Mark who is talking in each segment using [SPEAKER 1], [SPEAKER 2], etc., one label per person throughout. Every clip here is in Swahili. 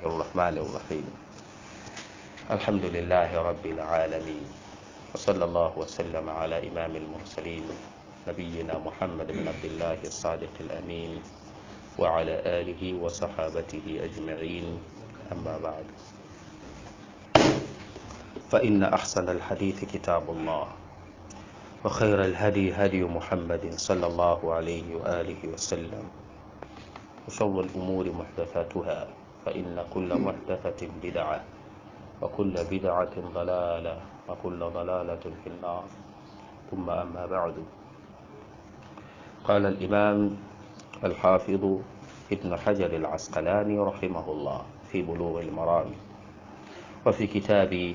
[SPEAKER 1] الرحمن الرحيم الحمد لله رب العالمين وصلى الله وسلم على إمام المرسلين نبينا محمد بن عبد الله الصادق الأمين وعلى آله وصحابته أجمعين أما بعد فإن أحسن الحديث كتاب الله وخير الهدي هدي محمد صلى الله عليه وآله وسلم وشر الأمور محدثاتها فإن كل محدثة بدعة وكل بدعة ضلالة وكل ضلالة في النار ثم أما بعد قال الإمام الحافظ ابن حجر العسقلاني رحمه الله في بلوغ المرام وفي كتاب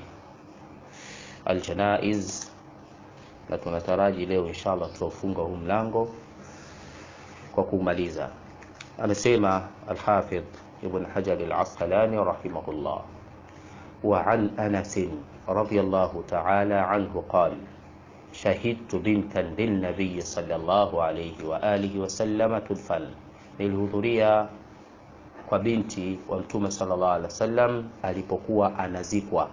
[SPEAKER 1] الجنائز na tunataraji leo inshallah tutaufunga huu mlango kwa kumaliza amesema alhafidh ibn hajar al-asqalani rahimahullah wa an anas radiyallahu ta'ala anhu qala shahidtu bintan lilnabiy sallallahu alayhi wa alihi wa sallama tudfan nilihudhuria kwa binti wa mtume sallallahu alaihi wasallam alipokuwa anazikwa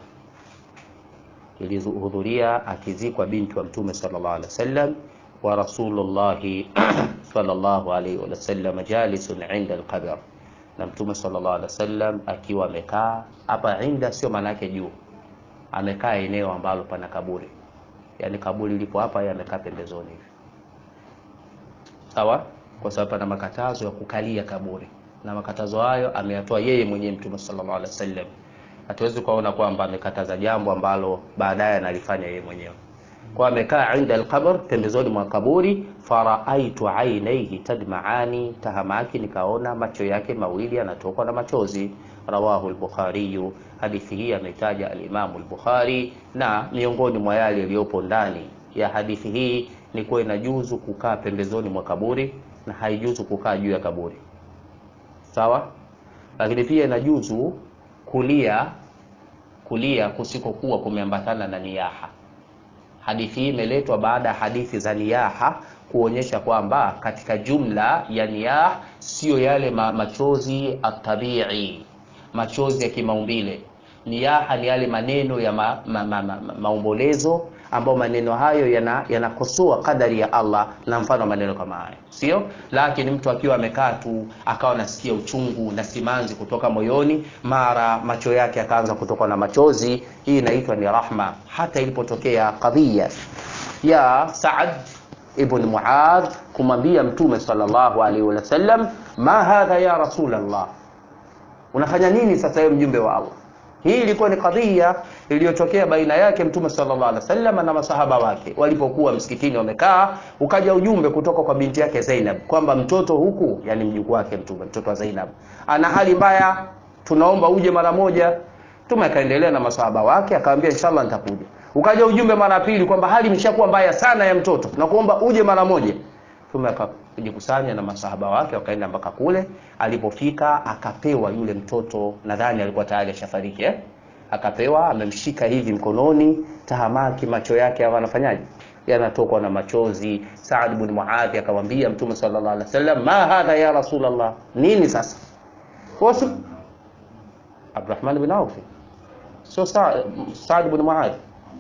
[SPEAKER 1] ilihudhuria akizikwa binti wa mtume sallallahu alaihi wasallam wa rasulullahi sallallahu alaihi wasallam jalisun inda alqabr na mtume sallallahu alaihi wasallam akiwa amekaa hapa inda sio maana yake juu amekaa eneo ambalo pana kaburi yani kaburi lipo hapa yeye amekaa pembezoni hivi sawa kwa sababu pana makatazo ya kukalia kaburi na makatazo hayo ameyatoa yeye mwenyewe mtume sallallahu alaihi wasallam hatuwezi kuona kwamba amekataza jambo ambalo baadaye analifanya yeye mwenyewe kwa amekaa inda alqabr pembezoni mwa kaburi faraaitu ainaihi tadmaani tahamaki nikaona macho yake mawili yanatokwa na machozi rawahu al-bukhari hadithi hii ametaja al-imamu al-bukhari na miongoni mwa yale yaliyopo ndani ya hadithi hii ni kuwa inajuzu kukaa pembezoni mwa kaburi na haijuzu kukaa juu ya kaburi sawa lakini pia inajuzu kulia kulia kusikokuwa kumeambatana na niyaha hadithi hii imeletwa baada ya hadithi za niyaha kuonyesha kwamba katika jumla ya niyah siyo yale ma machozi atabii machozi ya kimaumbile niyaha ni yale maneno ya ma, ma, ma, ma, ma, maombolezo ambayo maneno hayo yanakosoa yana kadari ya Allah na mfano maneno kama hayo sio lakini mtu akiwa amekaa tu akawa nasikia uchungu na simanzi kutoka moyoni mara macho yake akaanza kutoka na machozi hii inaitwa ni rahma hata ilipotokea kadhia ya Saad ibn Muadh kumwambia mtume sallallahu alaihi wasallam ma hadha ya rasulullah unafanya nini sasa wewe mjumbe wa Allah hii ilikuwa ni kadhia iliyotokea baina yake mtume sallallahu alaihi wasallam na masahaba wake walipokuwa msikitini wamekaa ukaja ujumbe kutoka kwa binti yake Zainab kwamba mtoto huku yani mjukuu wake mtume mtoto wa Zainab ana hali mbaya tunaomba uje mara moja mtume akaendelea na masahaba wake akamwambia inshallah nitakuja ukaja ujumbe mara pili kwamba hali imeshakuwa mbaya sana ya mtoto na kuomba uje mara moja mtume akajikusanya na masahaba wake wakaenda mpaka kule alipofika akapewa yule mtoto nadhani alikuwa tayari ashafariki eh? akapewa amemshika hivi mkononi tahamaki macho yake hawa anafanyaje yanatokwa na machozi Saad ibn Muadh akamwambia mtume sallallahu alaihi wasallam ma hadha ya rasulullah nini sasa wasu Abdurrahman ibn Auf sio Saad ibn Muadh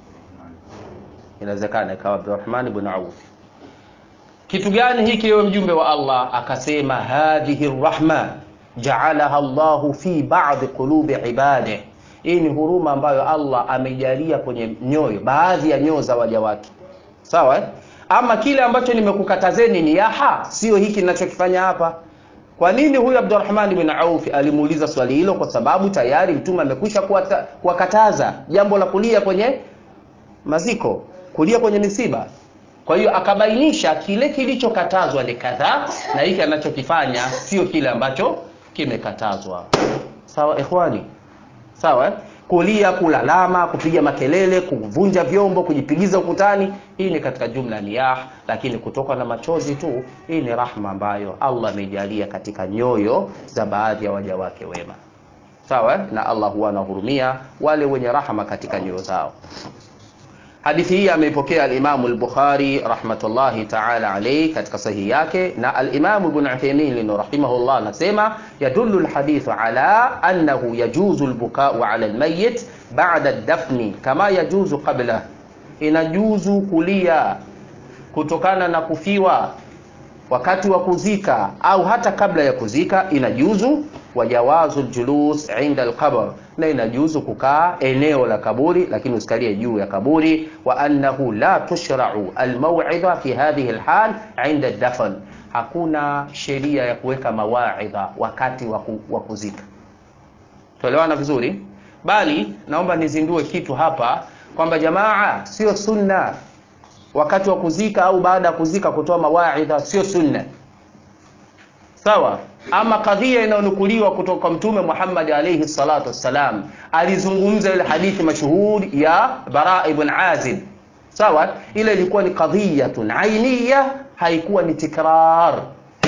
[SPEAKER 1] inawezekana ikawa Abdurrahman ibn Auf kitu gani hiki ewe mjumbe wa Allah akasema hadhihi rahma jaalaha Allahu fi ba'd qulubi ibadihi hii ni huruma ambayo Allah amejalia kwenye nyoyo baadhi ya nyoyo za waja wake sawa eh? ama kile ambacho nimekukatazeni ni yaha sio hiki ninachokifanya hapa kwa nini huyu Abdurrahman bin Auf alimuuliza swali hilo kwa sababu tayari mtume amekwisha kuwakataza jambo la kulia kwenye maziko kulia kwenye misiba kwa hiyo akabainisha kile kilichokatazwa ni kadhaa na hiki anachokifanya sio kile ambacho kimekatazwa sawa ikhwani sawa eh? kulia kulalama kupiga makelele kuvunja vyombo kujipigiza ukutani hii ni katika jumla niyah lakini kutoka na machozi tu hii ni rahma ambayo Allah amejalia katika nyoyo za baadhi ya waja wake wema sawa eh? na Allah huwa anahurumia wale wenye rahma katika nyoyo zao hadithi hii ameipokea alimamu al-bukhari rahmatullahi taala alayhi katika sahihi yake na alimamu ibn uthaymin rahimahullah anasema yadullu alhadithu ala annahu yajuzu albukau ala almayyit ba'da ad-dafni kama yajuzu qabla inajuzu kulia kutokana na kufiwa wakati wa kuzika au hata kabla ya kuzika inajuzu wajawazu ljulus inda alqabr na inajuzu kukaa eneo la kaburi lakini usikalie juu ya kaburi wa annahu la tushrau almawidha fi hadhihi alhal inda dafn hakuna sheria ya kuweka mawaidha wakati wa kuzika tuelewana vizuri bali naomba nizindue kitu hapa kwamba jamaa sio sunna wakati wa kuzika au baada ya kuzika kutoa mawaidha sio sunna sawa ama kadhia inayonukuliwa kutoka kwa mtume Muhammad alayhi salatu wassalam alizungumza ile hadithi mashuhuri ya Bara ibn Azib sawa ile ilikuwa ni qadhiyatun ainiya haikuwa ni tikrar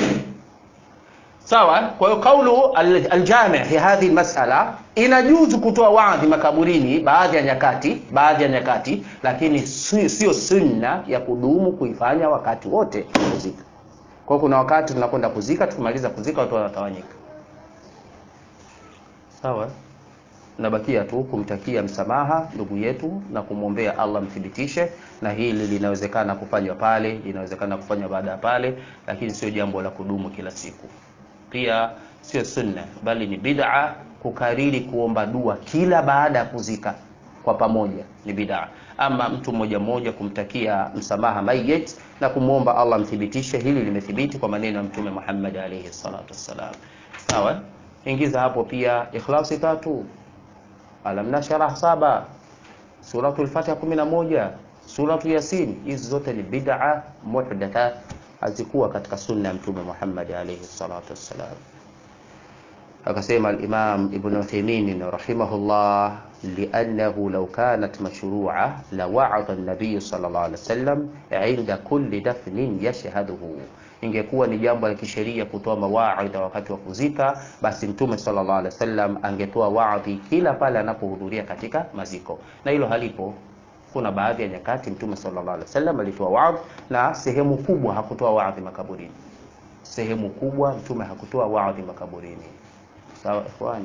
[SPEAKER 1] sawa kwa hiyo kaulu aljami fi hadhi masala inajuzu kutoa waadhi makaburini baadhi ya nyakati baadhi ya nyakati lakini sio sunna ya kudumu kuifanya wakati wote kuzika kwa kuna wakati tunakwenda kuzika tukimaliza kuzika watu wanatawanyika sawa nabakia tu kumtakia msamaha ndugu yetu na kumwombea Allah mthibitishe na hili linawezekana kufanywa pale linawezekana kufanywa baada ya pale lakini sio jambo la kudumu kila siku pia sio sunna bali ni bid'a kukariri kuomba dua kila baada ya kuzika kwa pamoja ni bid'a ama mtu mmoja mmoja kumtakia msamaha mayit na kumwomba Allah mthibitishe hili limethibiti kwa maneno ya mtume Muhammad alayhi salatu wassalam sawa ingiza hapo pia ikhlasi tatu alam nashrah saba suratul fatiha 11 suratu yasin hizi zote ni bid'a muhdatha hazikuwa katika sunna ya mtume Muhammad alayhi salatu wassalam akasema al-Imam Ibn Uthaymeen rahimahullah li'annahu law kanat mashru'a la wa'ada an-nabiy sallallahu alayhi wasallam 'inda kulli dafnin yashhaduhu ingekuwa ni jambo la kisheria kutoa mawaidha wakati wa kuzika basi mtume sallallahu alaihi wasallam angetoa waadhi kila pale anapohudhuria katika maziko na hilo halipo kuna baadhi ya nyakati mtume sallallahu alaihi wasallam alitoa waadhi na sehemu kubwa hakutoa waadhi makaburini sehemu kubwa mtume hakutoa waadhi makaburini sawa ikhwani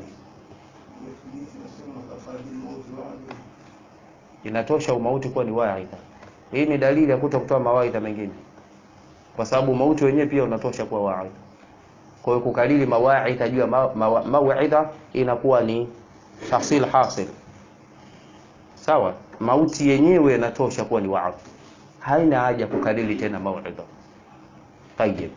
[SPEAKER 1] inatosha umauti kuwa ni waidha hii ni dalili ya kuto kutoa mawaidha mengine kwa sababu mauti wenyewe pia unatosha kuwa waidha kwa hiyo kukalili mawaidha juu ya mawaidha inakuwa ni tahsil hasil sawa mauti yenyewe inatosha kuwa ni waadhi haina haja kukalili tena mawaidha طيب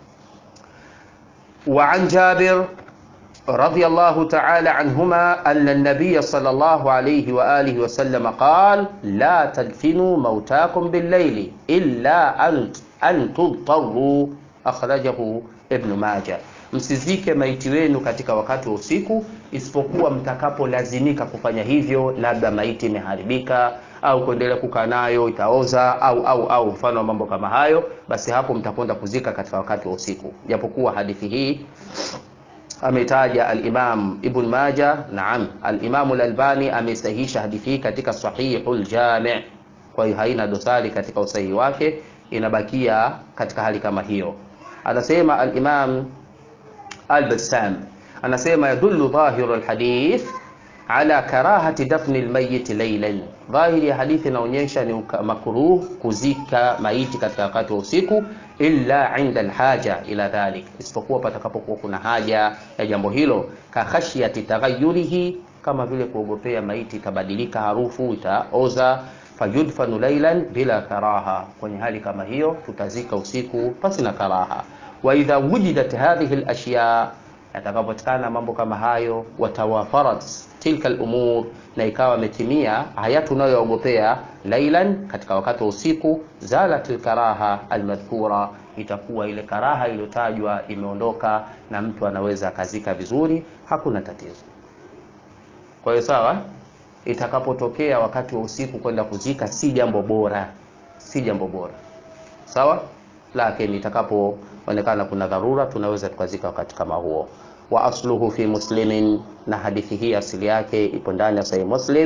[SPEAKER 1] وعن جابر رضي الله تعالى عنهما أن النبي صلى الله عليه وآله وسلم قال لا تدفنوا موتاكم بالليل إلا أن أن تضطروا أخرجه ابن ماجه msizike maiti wenu katika wakati wa usiku isipokuwa mtakapolazimika kufanya hivyo labda maiti imeharibika au kuendelea kukaa nayo itaoza au au au mfano wa mambo kama hayo basi hapo mtakwenda kuzika katika wakati wa usiku japokuwa hadithi hii ametaja al-Imam Ibn Majah naam al-Imam al-Albani amesahihisha hadithi hii katika Sahihul Jami' kwa hiyo haina dosari katika usahihi wake inabakia katika hali kama hiyo anasema al-Imam al-Bassam anasema yadullu dhahiru al-hadith ala karahati dafni al-mayyit laylan dhahiri ya hadithi inaonyesha ni makruh kuzika maiti katika wakati wa usiku illa inda alhaja ila dhalik isipokuwa patakapokuwa kuna haja ya jambo hilo ka khashyati taghayyurihi kama vile kuogopea maiti itabadilika harufu itaoza fayudfanu laylan bila karaha kwenye hali kama hiyo tutazika usiku pasi na karaha wa idha wujidat hadhihi alashya yatakapopatikana mambo kama hayo watawafarat tilka al-umur na ikawa ametimia haya tunayoogopea lailan katika wakati wa usiku zalat al-karaha al-madhkura itakuwa ile karaha iliyotajwa imeondoka na mtu anaweza akazika vizuri hakuna tatizo kwa hiyo sawa itakapotokea wakati wa usiku kwenda kuzika si jambo bora si jambo bora sawa lakini itakapoonekana kuna dharura tunaweza tukazika wakati kama huo wa asluhu fi muslimin na hadithi hii asili yake ipo ndani ya sahih muslim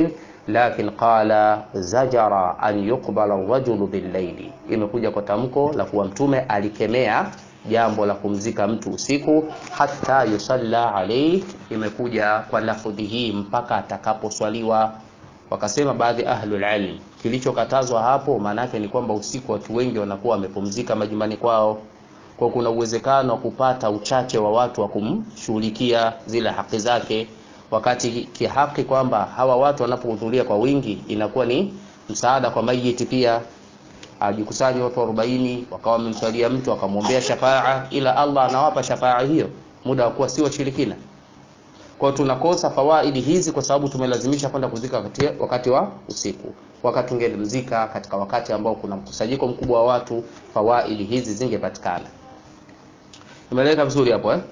[SPEAKER 1] lakin qala zajara an yuqbala rajulu billaili, imekuja kwa tamko la kuwa Mtume alikemea jambo la kumzika mtu usiku, hata yusalla alayhi, imekuja kwa lafudhi hii mpaka atakaposwaliwa. Wakasema baadhi ahlul ilm, kilichokatazwa hapo maana yake ni kwamba usiku watu wengi wanakuwa wamepumzika majumbani kwao, kwa kuna uwezekano wa kupata uchache wa watu wa kumshughulikia zile haki zake, wakati kihaki kwamba hawa watu wanapohudhuria kwa wingi inakuwa ni msaada kwa mayiti pia ajikusanya watu 40 wakawa wamemswalia mtu akamwombea shafaa, ila Allah anawapa shafaa hiyo muda wa kuwa si washirikina. Kwa tunakosa fawaidi hizi kwa sababu tumelazimisha kwenda kuzika wakati, wakati wa usiku. Wakati ungelimzika katika wakati ambao kuna mkusanyiko mkubwa wa watu, fawaidi hizi zingepatikana. Imeleka vizuri hapo eh?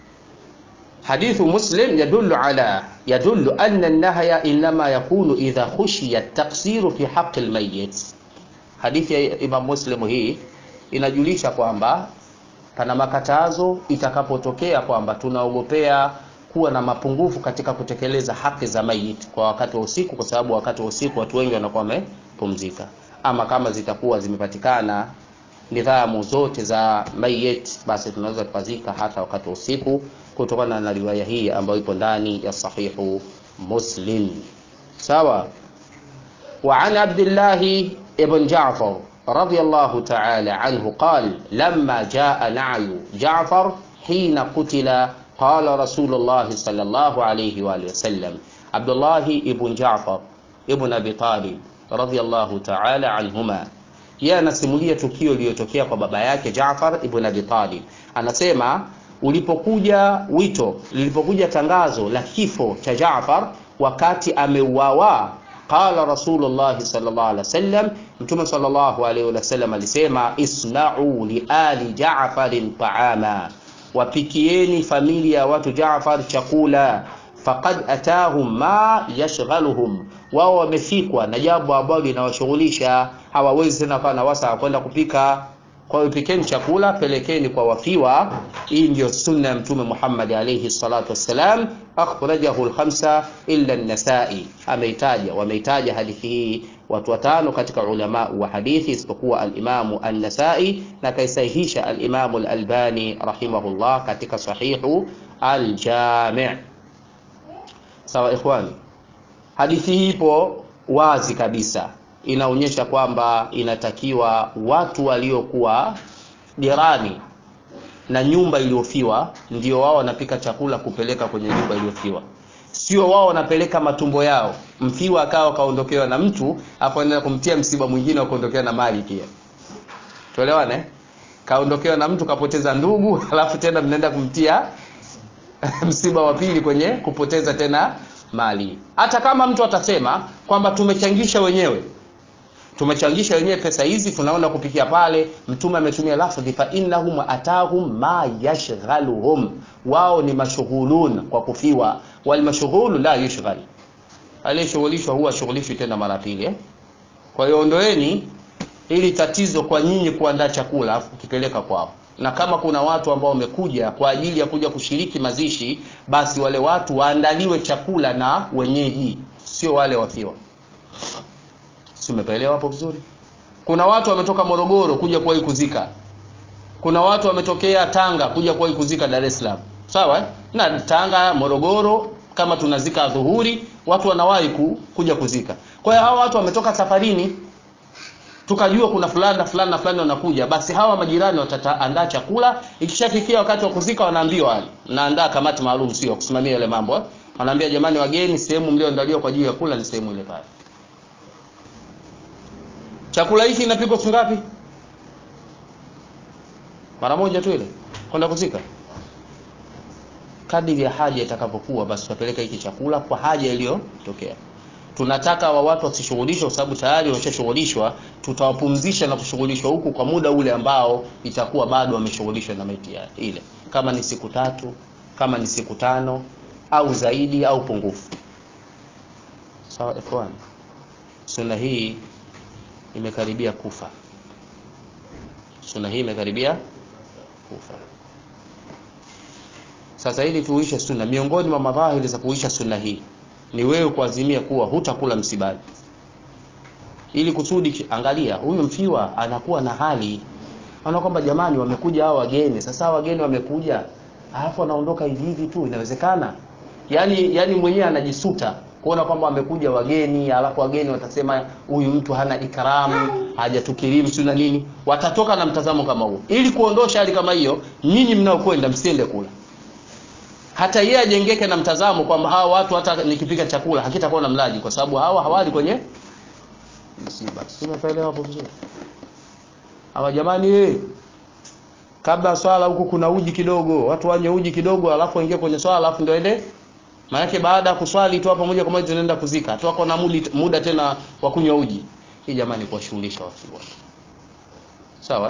[SPEAKER 1] Hadithu Muslim yadullu ala yadullu anna an-nahya inma yakunu idha khushiya at-taqsiru fi haqqi al-mayyit Hadithi ya Imam Muslim hii inajulisha kwamba pana makatazo itakapotokea kwamba tunaogopea kuwa na mapungufu katika kutekeleza haki za mayit kwa wakati wa usiku, kwa sababu wakati wa usiku watu wengi wanakuwa wamepumzika. Ama kama zitakuwa zimepatikana nidhamu zote za mayit, basi tunaweza tukazika hata wakati wa usiku, kutokana na riwaya hii ambayo ipo ndani ya Sahihu Muslim. Sawa. wa an Abdullah ابن جعفر رضي الله تعالى عنه قال لما جاء نعي جعفر حين قتل قال رسول الله صلى الله عليه وآله وسلم عبد الله ابن جعفر ابن أبي طالب رضي الله تعالى عنهما yeye anasimulia tukio lililotokea kwa baba yake Jaafar ibn Abi Talib. Anasema ulipokuja wito, lilipokuja tangazo la kifo cha Jaafar wakati ameuawa Qala Rasulullah sallallahu alaihi wasallam, Mtume sallallahu alaihi wasallam alisema, isna'u li ali Ja'farin ta'ama, wapikieni familia ya watu Jaafar chakula. Faqad atahum ma yashghaluhum, wao wamefikwa na jambo ambalo linawashughulisha, hawawezi tena kuwa na wasa kwenda kupika. Kwa hiyo pikeni chakula, pelekeni kwa wafiwa. Hii ndio sunna ya Mtume Muhammad alayhi salatu wassalam. Akhrajahu al-khamsa illa an-Nasa'i, ameitaja wameitaja hadithi hii watu watano katika ulama wa hadithi isipokuwa al-Imamu an-Nasa'i, na kaisahihisha al-Imamu al-Albani rahimahullah katika sahihu al-Jami'. Sawa ikhwani, hadithi hii ipo wazi kabisa inaonyesha kwamba inatakiwa watu waliokuwa jirani na nyumba iliyofiwa ndio wao wanapika chakula kupeleka kwenye nyumba iliyofiwa, sio wao wanapeleka matumbo yao. Mfiwa akawa kaondokewa na mtu afu anaenda kumtia msiba mwingine wa kuondokewa na mali pia, tuelewane. Kaondokewa na mtu kapoteza ndugu, alafu tena mnaenda kumtia msiba wa pili kwenye kupoteza tena mali. Hata kama mtu atasema kwamba tumechangisha wenyewe tumechangisha wenyewe pesa hizi, tunaona kupikia pale. Mtume ametumia lafdhi fa innahum atahum ma yashghaluhum, wao ni mashughulun kwa kufiwa. Wal mashghulu la yushghal, aliyeshughulishwa huwa shughulishwi tena mara pili eh? Kwa hiyo ondoeni ili tatizo kwa nyinyi kuandaa chakula kipeleka kwao, na kama kuna watu ambao wamekuja kwa ajili ya kuja kushiriki mazishi, basi wale watu waandaliwe chakula na wenyeji, sio wale wafiwa. Si umepaelewa hapo vizuri? Kuna watu wametoka Morogoro kuja kuwahi kuzika, kuna watu wametokea Tanga kuja kuwahi kuzika Dar es Salaam, sawa eh? na Tanga, Morogoro, kama tunazika dhuhuri, watu wanawahi ku, kuja kuzika. Kwa hiyo hawa watu wametoka safarini, tukajua kuna fulani na fulani na fulani wanakuja, basi hawa majirani wataandaa chakula. Ikishafikia wakati wa kuzika, wanaambiwa wale, mnaandaa kamati maalum, sio kusimamia yale mambo eh? Wanaambia jamani, wageni, sehemu mlioandaliwa kwa ajili ya kula ni sehemu ile pale chakula hiki kinapikwa siku ngapi? Mara moja tu ile kwenda kuzika. Kadiri ya haja itakapokuwa, basi tutapeleka hiki chakula kwa haja iliyotokea. Tunataka wa watu wasishughulishwe, kwa sababu tayari wameshashughulishwa. Tutawapumzisha na kushughulishwa huku kwa muda ule ambao itakuwa bado wameshughulishwa na maiti ile, kama ni siku tatu, kama ni siku tano au zaidi au pungufu. Sawa ikhwan, sunna hii imekaribia kufa. Sunna hii imekaribia kufa. Sasa ili tuishe sunna, miongoni mwa madhahiri za kuisha sunna hii ni wewe kuazimia kuwa hutakula msibani ili kusudi angalia huyu mfiwa anakuwa na hali ana kwamba jamani wamekuja hao wageni sasa hao wageni wamekuja alafu anaondoka hivi hivi tu inawezekana yani yani mwenyewe anajisuta kuona kwamba wamekuja wageni alafu wageni watasema huyu mtu hana ikramu hajatukirimu si na nini watatoka na mtazamo kama huo ili kuondosha hali kama hiyo nyinyi mnaokwenda msiende kula hata yeye ajengeke na mtazamo kwamba hawa watu hata nikipika chakula hakitakuwa na mlaji kwa sababu hawa hawali kwenye msiba simeelewa hapo vizuri hawa jamani eh kabla swala huku kuna uji kidogo watu wanye uji kidogo alafu waingie kwenye swala alafu ndio ende maanake baada ya kuswali tu hapo moja kwa moja tunaenda kuzika tu wako na muda, muda tena wa kunywa uji hii jamani kuwashughulisha watu wote sawa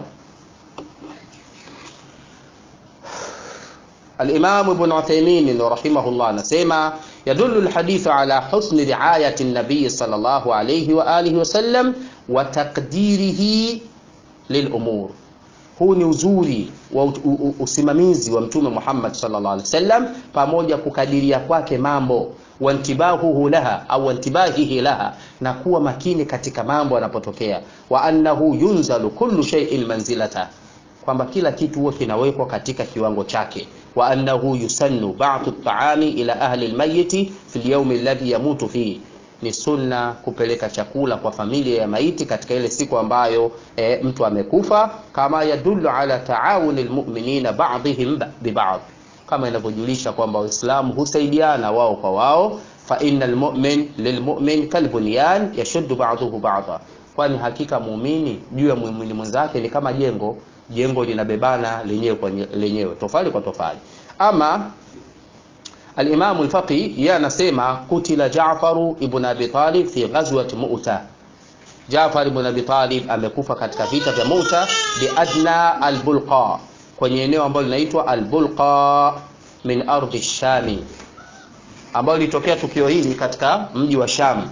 [SPEAKER 1] الإمام ابن عثيمين رحمه الله نسيما يدل الحديث على حسن رعاية النبي صلى الله عليه وآله وسلم وتقديره للأمور huu ni uzuri wa usimamizi wa mtume Muhammad sallallahu alaihi wasallam pamoja kukadiria kwake mambo wantibahuhu laha au wantibahihi laha na kuwa makini katika mambo yanapotokea wa annahu yunzalu kullu shay'in manzilata kwamba kila kitu huwa kinawekwa katika kiwango chake wa annahu yusannu ba'du at-ta'ami ila ahli al-mayyit fi al-yawm alladhi yamutu fihi ni sunna kupeleka chakula kwa familia ya maiti katika ile siku ambayo e, mtu amekufa kama yadullu ala taawuni almu'minina ba'dihim biba'd kama inavyojulisha kwamba waislamu husaidiana wao kwa wao fa innal mu'min lilmu'min kalbunyan yashuddu ba'dahu ba'dha kwani hakika muumini juu ya muumini mwenzake ni kama jengo jengo linabebana lenyewe kwa lenyewe tofali kwa tofali ama Al-Imam al-Faqi yeye anasema kutila Jaafar ibn Abi Talib fi ghazwat Mu'ta. Jaafar ibn Abi Talib amekufa katika vita vya Mu'ta bi adna al-Bulqa, kwenye eneo ambalo linaitwa al-Bulqa min ardhi Shami, ambalo litokea tukio hili katika mji wa Sham.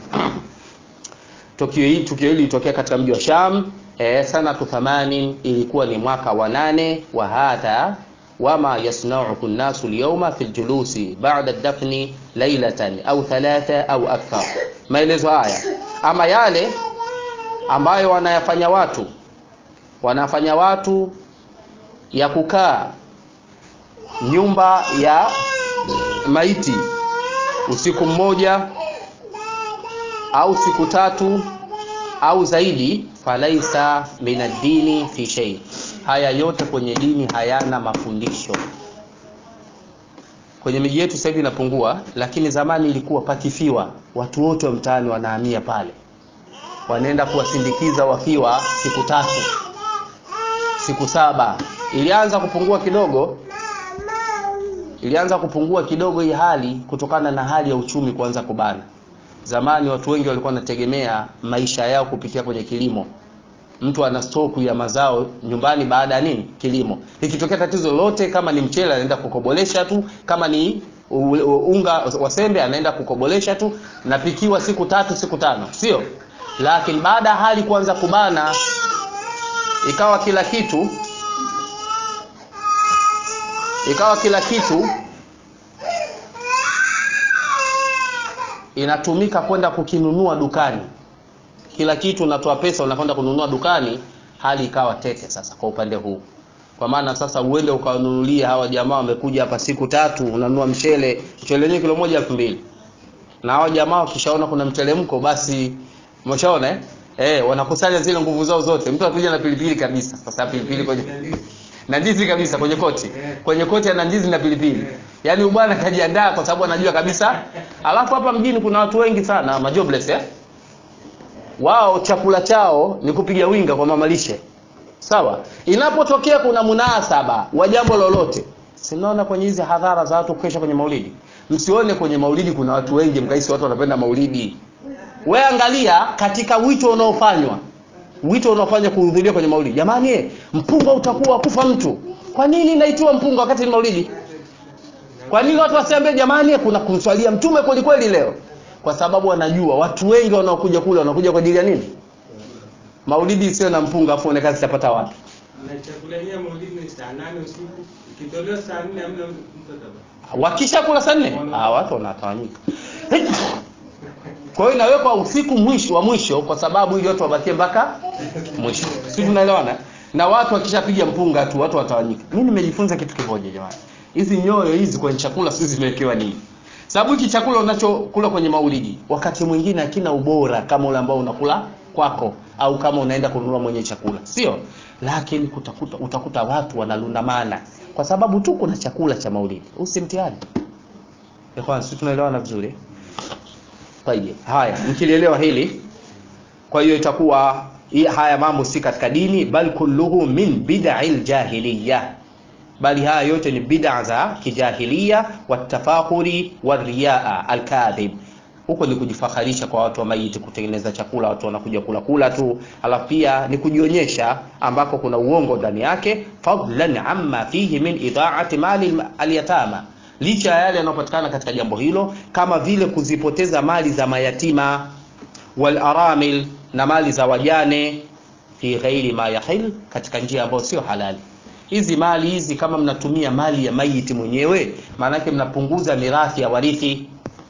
[SPEAKER 1] Tukio hili tukio hili litokea katika mji wa Sham eh, sanatu 80 ilikuwa ni mwaka wa nane wa hadha وما يصنعه الناس اليوم في الجلوس بعد الدفن ليلة أو ثلاثة أو أكثر maelezo haya ama yale ambayo wanayafanya watu wanafanya watu ya kukaa nyumba ya maiti usiku mmoja au siku tatu au zaidi falaisa min ad-dini fi shay haya yote kwenye dini hayana mafundisho kwenye miji yetu sasa hivi inapungua lakini zamani ilikuwa pakifiwa watu wote wa mtaani wanahamia pale wanaenda kuwasindikiza wakiwa siku tatu siku saba ilianza kupungua kidogo ilianza kupungua kidogo hii hali kutokana na hali ya uchumi kuanza kubana zamani watu wengi walikuwa wanategemea maisha yao kupitia kwenye kilimo mtu ana stoku ya mazao nyumbani baada ya nini kilimo ikitokea tatizo lolote kama ni mchele anaenda kukobolesha tu kama ni unga wa sembe anaenda kukobolesha tu napikiwa siku tatu siku tano sio lakini baada ya hali kuanza kubana ikawa kila kitu ikawa kila kitu inatumika kwenda kukinunua dukani kila kitu unatoa pesa unakwenda kununua dukani hali ikawa tete sasa kwa upande huu kwa maana sasa uende ukawanunulia hawa jamaa wamekuja hapa siku tatu unanunua mchele mchele wenyewe kilo moja elfu mbili na hawa jamaa wakishaona kuna mtelemko basi umeshaona eh? Eh, wanakusanya zile nguvu zao zote mtu anakuja na pilipili kabisa sasa pilipili kwenye na ndizi kabisa kwenye koti kwenye koti ana ndizi na pilipili yaani bwana kajiandaa kwa sababu anajua kabisa alafu hapa mjini kuna watu wengi sana majobless eh wao chakula chao ni kupiga winga kwa mamalishe sawa inapotokea kuna munasaba wa jambo lolote sinaona kwenye hizi hadhara za watu kesha kwenye maulidi msione kwenye maulidi kuna watu wengi mkaisi watu wanapenda maulidi we angalia katika wito unaofanywa wito unaofanywa kuhudhuria kwenye maulidi jamani mpunga utakuwa kufa mtu kwa nini naitiwa mpunga wakati ni maulidi kwa nini watu wasiambie jamani kuna kumswalia mtume kweli kweli leo kwa sababu wanajua watu wengi wanaokuja kule wanakuja kwa ajili ya nini maulidi isiyo na mpunga afu onekana zitapata wapi
[SPEAKER 2] na chakula yenyewe maulidi ni saa nane usiku ikitolewa saa nne hamna mtu atabaki
[SPEAKER 1] wakisha kula saa nne ah, watu wanatawanyika kwa hiyo inawekwa usiku mwisho wa mwisho kwa sababu ili watu wabakie mpaka mwisho si tunaelewana na watu wakishapiga mpunga tu watu watawanyika mi nimejifunza kitu kimoja jamani hizi nyoyo hizi kwenye chakula sisi zimewekewa nini sababu hiki chakula unachokula kwenye maulidi wakati mwingine hakina ubora kama ule ambao unakula kwako au kama unaenda kununua mwenye chakula sio lakini kutakuta, utakuta watu wanalundamana kwa sababu tu kuna chakula cha maulidi usimtihani si tunaelewana vizuri Tayyib. haya mkilielewa hili kwa hiyo itakuwa hii- haya mambo si katika dini bal kulluhu min bid'i ljahiliya bali haya yote ni bid'a za kijahiliya watafakhuri wariyaa alkadhib huko ni kujifaharisha kwa watu wa maiti kutengeneza chakula watu wanakuja kula kula tu alafu pia ni kujionyesha ambako kuna uongo ndani yake fadlan amma fihi min idaati mali alyatama licha ya yale yanayopatikana katika jambo hilo kama vile kuzipoteza mali za mayatima wal aramil na mali za wajane fi ghairi ma yahil katika njia ambayo sio halali hizi mali hizi kama mnatumia mali ya maiti mwenyewe maanake mnapunguza mirathi ya warithi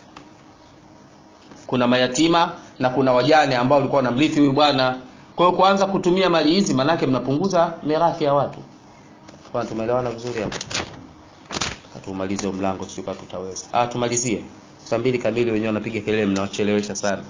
[SPEAKER 1] kuna mayatima na kuna wajane ambao walikuwa wanamrithi huyu bwana kwa hiyo kuanza kutumia mali hizi maanake mnapunguza mirathi ya watu bwana tumeelewana vizuri hapo tumalize huu mlango sio kama tutaweza ah tumalizie saa mbili kamili wenyewe wanapiga kelele mnawachelewesha sana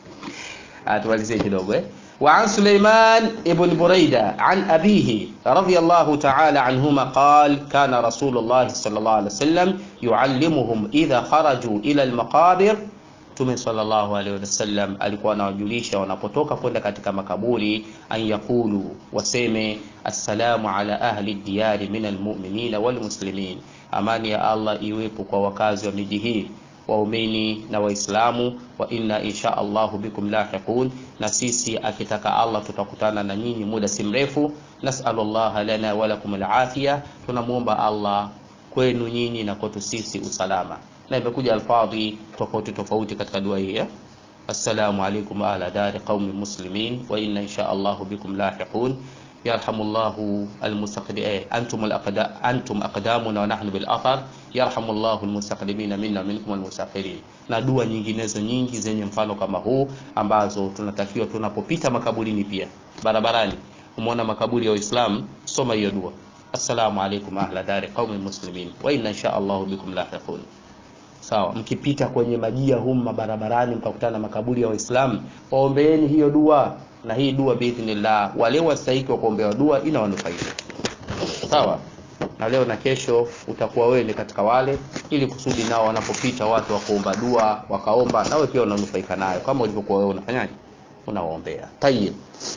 [SPEAKER 1] ah tumalizie kidogo eh وعن سليمان ابن بريدة عن أبيه رضي الله تعالى عنهما قال كان رسول الله صلى الله عليه وسلم يعلمهم إذا خرجوا إلى المقابر Mtume sallallahu alaihi wasallam alikuwa anawajulisha wanapotoka kwenda katika makaburi, an yaqulu, waseme assalamu ala ahli diyari min almu'minina walmuslimin, amani ya Allah iwepo kwa wakazi wa miji hii waumini na Waislamu, wa inna insha Allahu bikum lahiqun, na sisi akitaka Allah tutakutana na nyinyi muda si mrefu. Nasalu llaha lana wa lakum alafiya, tunamwomba Allah kwenu nyinyi na kwetu sisi usalama na imekuja alfadhi tofauti tofauti katika dua hii eh? assalamu alaikum ala dari qaumi muslimin wa inna insha allahu bikum lahiqun yarhamullahu almustaqdi eh, antum alaqda antum aqdamuna wa nahnu bil athar yarhamullahu almustaqdimina minna minkum almusakhirin na dua nyinginezo nyingi zenye mfano kama huu ambazo tunatakiwa tunapopita makaburini pia barabarani umeona makaburi ya Uislamu soma hiyo dua assalamu alaikum ahla dari qaumi muslimin wa inna insha allahu bikum lahiqun sawa mkipita kwenye majia humu mabarabarani mkakutana na makaburi ya waislamu waombeeni hiyo dua na hii dua biidhnillah wale wastahiki wa kuombewa dua inawanufaisha sawa na leo na kesho utakuwa wewe ni katika wale ili kusudi nao wanapopita watu wa kuomba dua wakaomba nawe pia unanufaika nayo kama ulivyokuwa wewe unafanyaje unawaombea tayib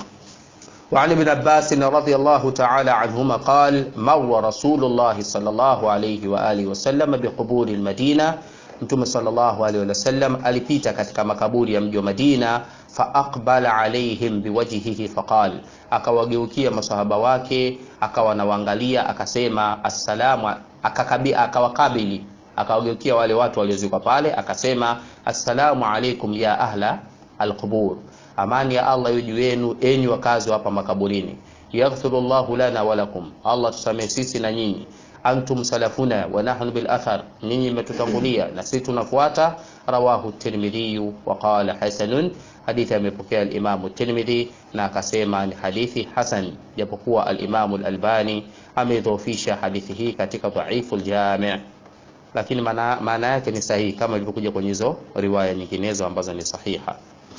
[SPEAKER 1] وعن ابن عباس رضي الله تعالى عنهما قال مر رسول الله صلى الله عليه وآله وسلم بقبور المدينة Mtume sallallahu alaihi wasallam alipita katika makaburi ya mji wa Madina, fa aqbala alaihim biwajhihi faqal, akawageukia masahaba wake akawa nawaangalia akasema assalamu, akakabi akawakabili akawageukia wale watu waliozikwa pale akasema assalamu alaikum ya ahla alqubur, amani ya Allah iwe juu yenu enyi wakazi wa hapa makaburini. Yaghfiru llahu lana wa lakum, Allah tusamehe sisi na nyinyi antum salafuna wa nahnu bil athar, nyinyi mmetutangulia na sisi tunafuata. Rawahu Tirmidhi wa qala hasanun, hadithi amepokea al-Imam Tirmidhi na akasema ni hadithi hasan, japokuwa al-Imam al-Albani amedhoofisha hadithi hii katika dhaifu al-Jami', lakini maana maana yake ni sahihi kama ilivyokuja kwenye hizo riwaya nyinginezo ambazo ni sahiha.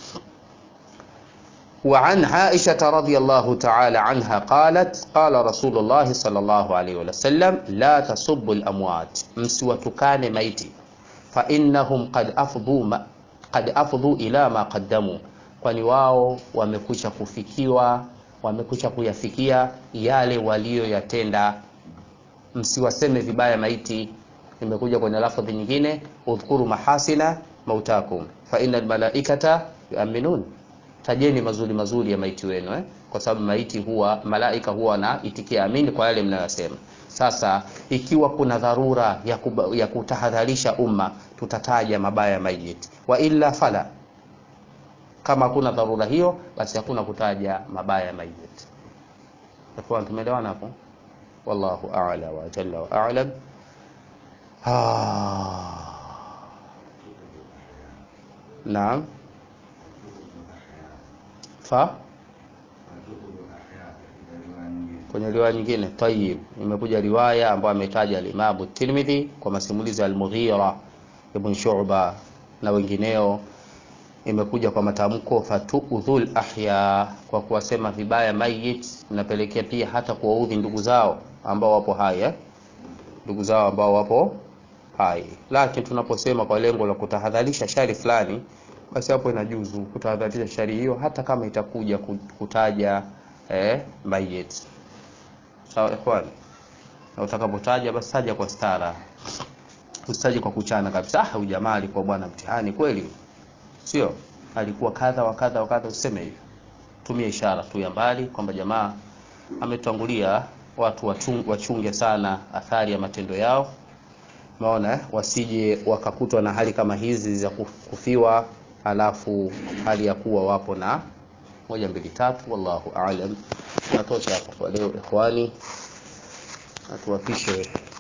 [SPEAKER 1] وعن عائشة رضي الله تعالى عنها قالت قال رسول الله صلى الله عليه وسلم لا تسبوا الأموات msiwatukane maiti فإنهم قد أفضوا ما قد أفضوا إلى ما قدموا kwani wao wamekwisha kufikiwa wamekwisha kuyafikia yale walioyatenda msiwaseme vibaya maiti imekuja kwenye lafadhi nyingine udhkuru mahasina mautakum fa innal malaikata yu'minun tajeni mazuri mazuri ya maiti wenu eh? kwa sababu maiti huwa malaika huwa wanaitikia amini kwa yale mnayosema. Sasa ikiwa kuna dharura ya, kuba, ya kutahadharisha umma tutataja mabaya ya maiti, wa illa fala. Kama hakuna dharura hiyo, basi hakuna kutaja mabaya ya maiti. Takuwa tumeelewana hapo? Wallahu a'la wa jalla wa a'lam. Ah. naam fa kwenye riwaya nyingine tayib imekuja riwaya ambayo ametaja al-Imam Tirmidhi kwa masimulizi ya al-Mughira ibn Shu'ba na wengineo imekuja kwa matamko fatuudhul ahya kwa kuwasema vibaya mayit inapelekea pia hata kuwaudhi ndugu zao ambao wapo hai eh? ndugu zao ambao wapo hai lakini tunaposema kwa lengo la kutahadharisha shari fulani basi hapo inajuzu kutahadharisha shari hiyo hata kama itakuja kutaja eh, mayit sawa ikhwan na utakapotaja basi taja kwa stara usitaje kwa kuchana kabisa ah ujamaa alikuwa bwana mtihani kweli sio alikuwa kadha wa kadha wa kadha useme hivyo tumia ishara tu ya mbali kwamba jamaa ametangulia watu wachung, wachunge sana athari ya matendo yao maona wasije wakakutwa na hali kama hizi za kufiwa alafu hali ya kuwa wapo na moja mbili tatu wallahu aalam natosha hapo kwa leo ikhwani atuwapishe